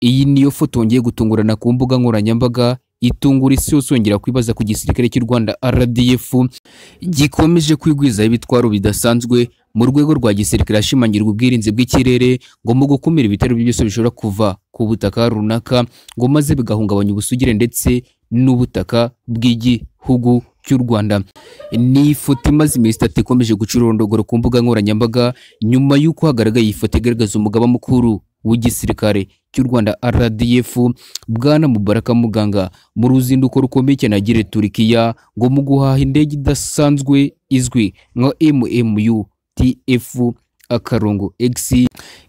Iyi niyo foto ngiye gutungurana ku mbuga nkoranyambaga itungura isi yose yongera kwibaza ku gisirikare cy'u Rwanda RDF gikomeje kwigwizaho ibitwaro bidasanzwe mu rwego rwa gisirikare hashimangirwa ubwirinzi bw'ikirere ngo mu gukumira ibitero byose bishobora kuva ku butaka runaka ngo maze bigahungabanya ubusugire ndetse n'ubutaka bw'igihugu cy'u Rwanda ni ifoto imaze iminsi itatu ikomeje gucurondogora ku mbuga nkoranyambaga nyuma y'uko hagaragaye iyi foto igaragaza umugaba mukuru w'igisirikare cy'u Rwanda RDF Bwana Mubaraka Muganga mu ruzinduko rukomeye cyane yagiriye Turkiya ngo mu guhaha indege idasanzwe izwi nka MMU TF akarongo X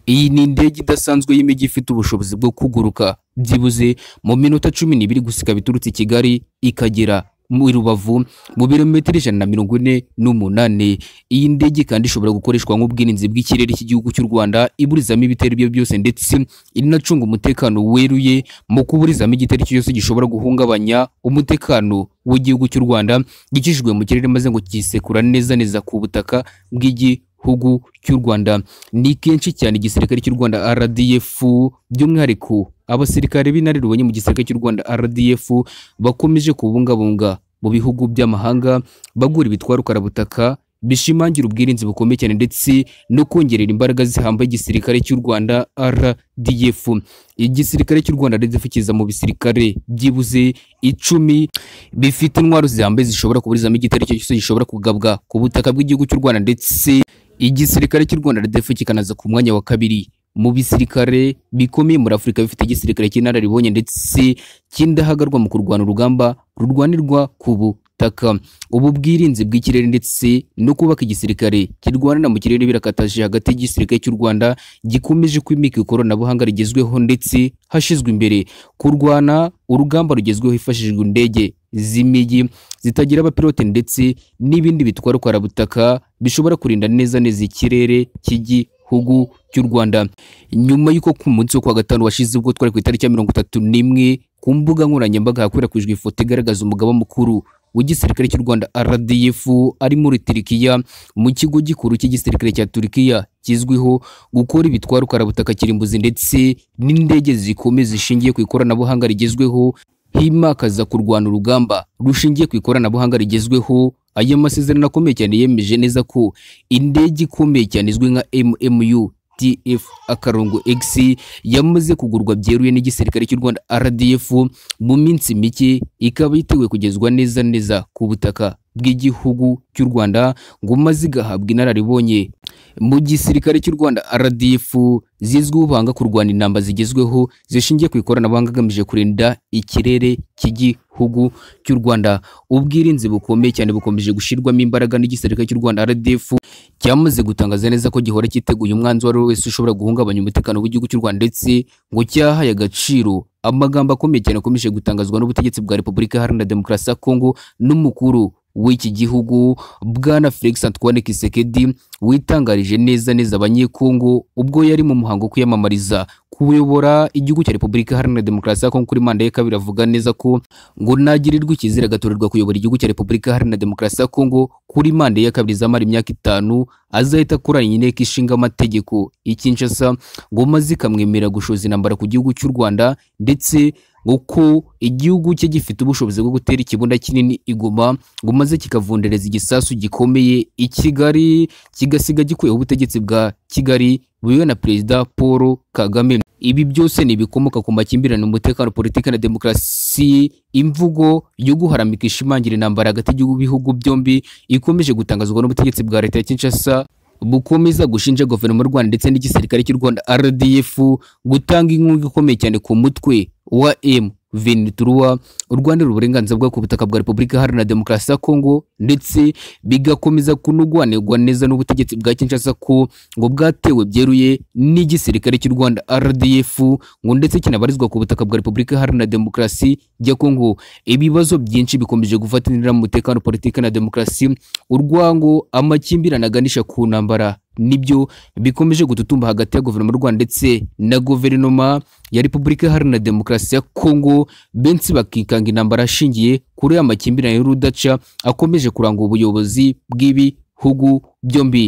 iyi ni indege idasanzwe y'imijyi ifite ubushobozi bwo kuguruka byibuze mu minota cumi n'ibiri gusiga biturutse i Kigali ikagera mu rubavu mu birometero ijana na mirongo ine n'umunani iyi ndege kandi ishobora gukoreshwa nk'ubwirinzi bw'ikirere cy'igihugu cy'u rwanda iburizamo ibitero ibyo byose ndetse inacunga umutekano weruye mu kuburizamo igitero icyo cyose gishobora guhungabanya umutekano w'igihugu cy'u rwanda gikijijwe mu kirere maze ngo kisekura neza neza ku butaka bw'igihugu gihugu cy'u Rwanda ni kenshi cyane igisirikare cy'u Rwanda RDF by'umwihariko abasirikare b'inararibonye mu gisirikare cy'u Rwanda RDF bakomeje kubungabunga mu bihugu by'amahanga bagura ibitwaro karabutaka bishimangira ubwirinzi bukomeye cyane ndetse no kongerera imbaraga zihambaye igisirikare cy'u Rwanda RDF igisirikare cy'u Rwanda RDF kiza mu bisirikare byibuze icumi bifite intwaro zihambaye zishobora kuburizamo igitero icyo cyose gishobora kugabwa ku butaka bw'igihugu cy'u Rwanda ndetse igisirikare cy'u Rwanda RDF kikanaza ku mwanya wa kabiri mu bisirikare bikomeye muri Afurika bifite igisirikare cy'inararibonye ndetse cy'indahagarwa mu kurwana urugamba rurwanirwa ku butaka ubu bwirinzi bw'ikirere ndetse no kubaka igisirikare kirwanira mu kirere birakataje hagati y'igisirikare cy'u Rwanda gikomeje kwimika ikoranabuhanga rigezweho ndetse hashizwe imbere kurwana urugamba rugezweho hifashishijwe indege z'imijyi zitagira abapilote ndetse n'ibindi bitwara karabutaka bishobora kurinda neza neza ikirere cy'igihugu cy'u Rwanda nyuma y'uko ku munsi wo kuwa gatanu washize ubwo twari ku itariki ya mirongo itatu n'imwe ku mbuga nkoranyambaga hakwirakwijwe ifoto igaragaza umugaba mukuru w'igisirikare cy'u Rwanda RDF ari muri Turkiya mu kigo gikuru cy'igisirikare cya Turkiya kizwiho gukora ibitwaro karabutaka kirimbuzi ndetse n'indege zikomeye zishingiye ku ikoranabuhanga rigezweho himakaza kurwana urugamba rushingiye ku ikoranabuhanga rigezweho aya masezerano akomeye cyane yemeje neza ko indege ikomeye cyane izwi nka MMU TF akarongo X yamaze kugurwa byeruye n'igisirikare cy'u Rwanda RDF mu minsi mike ikaba yiteguye kugezwa neza neza ku butaka bw'igihugu cy'u Rwanda ngo maze igahabwa inararibonye mu gisirikare cy'u Rwanda RDF zizwiho ubuhanga kurwana intambara zigezweho zishingiye ku ikoranabuhanga agamije kurinda ikirere cy'igihugu cy'u Rwanda ubwirinzi bukomeye cyane bukomeje gushyirwamo imbaraga n'igisirikare cy'u Rwanda RDF cyamaze gutangaza neza ko gihora cyiteguye umwanzi uwo ari we wese ushobora guhungabanya umutekano w'igihugu cy'u Rwanda ndetse ngo cyahaye agaciro amagambo akomeye cyane akomeje gutangazwa n'ubutegetsi bwa Repubulika Iharanira Demokarasi ya Kongo n'umukuru w'iki gihugu bwana Felix Antoine Kisekedi witangarije neza neza abanyekongo ubwo yari mu muhango wo kwiyamamariza kuyobora igihugu cya Repubulika Iharanira Demokarasi ya Kongo kuri manda ye kabiri avuga neza ko ngo nagirirwa icyizere agatorerwa kuyobora igihugu cya Repubulika Iharanira Demokarasi ya Kongo kuri manda ye kabiri izamara imyaka itanu azahita akoranya inteko ishinga amategeko ikinshasa ngo maze ikamwemerera gushoza intambara ku gihugu cy'u Rwanda ndetse uko igihugu cye gifite ubushobozi bwo gutera ikibunda kinini igoma ngo maze kikavundereza igisasu gikomeye i Kigali kigasiga gikuyeho ubutegetsi bwa Kigali buriwe na Perezida Paul Kagame ibi byose ni ibikomoka ku makimbirane umutekano politiki na demokarasi imvugo yo guharamika ishimangira intambara hagati y'ibihugu byombi ikomeje gutangazwa n'ubutegetsi bwa leta ya Kinshasa bukomeza gushinja guverinoma y'u Rwanda ndetse n'igisirikare cy'u Rwanda RDF gutanga inkunga ikomeye cyane ku mutwe wa M Venturua urwanira uburenganzira bwa ku butaka bwa Repubulika Iharanira Demokarasi ya Kongo ndetse bigakomeza kunugwanirwa neza n'ubutegetsi bwa Kinshasa ko ngo bwatewe byeruye n'igisirikare cy'u Rwanda RDF ngo ndetse kinabarizwa ku butaka bwa Repubulika Iharanira Demokarasi ya Kongo ibibazo byinshi bikomeje gufatanira mu mutekano politiki na demokarasi urwango amakimbirane aganisha ku ntambara nibyo bikomeje gututumba hagati ya guverinoma y'u Rwanda ndetse na guverinoma ya Repubulika Iharanira Demokarasi ya Kongo benshi bakikanga intambara ashingiye kuri aya makimbirane y'urudaca akomeje kuranga ubuyobozi bw'ibihugu byombi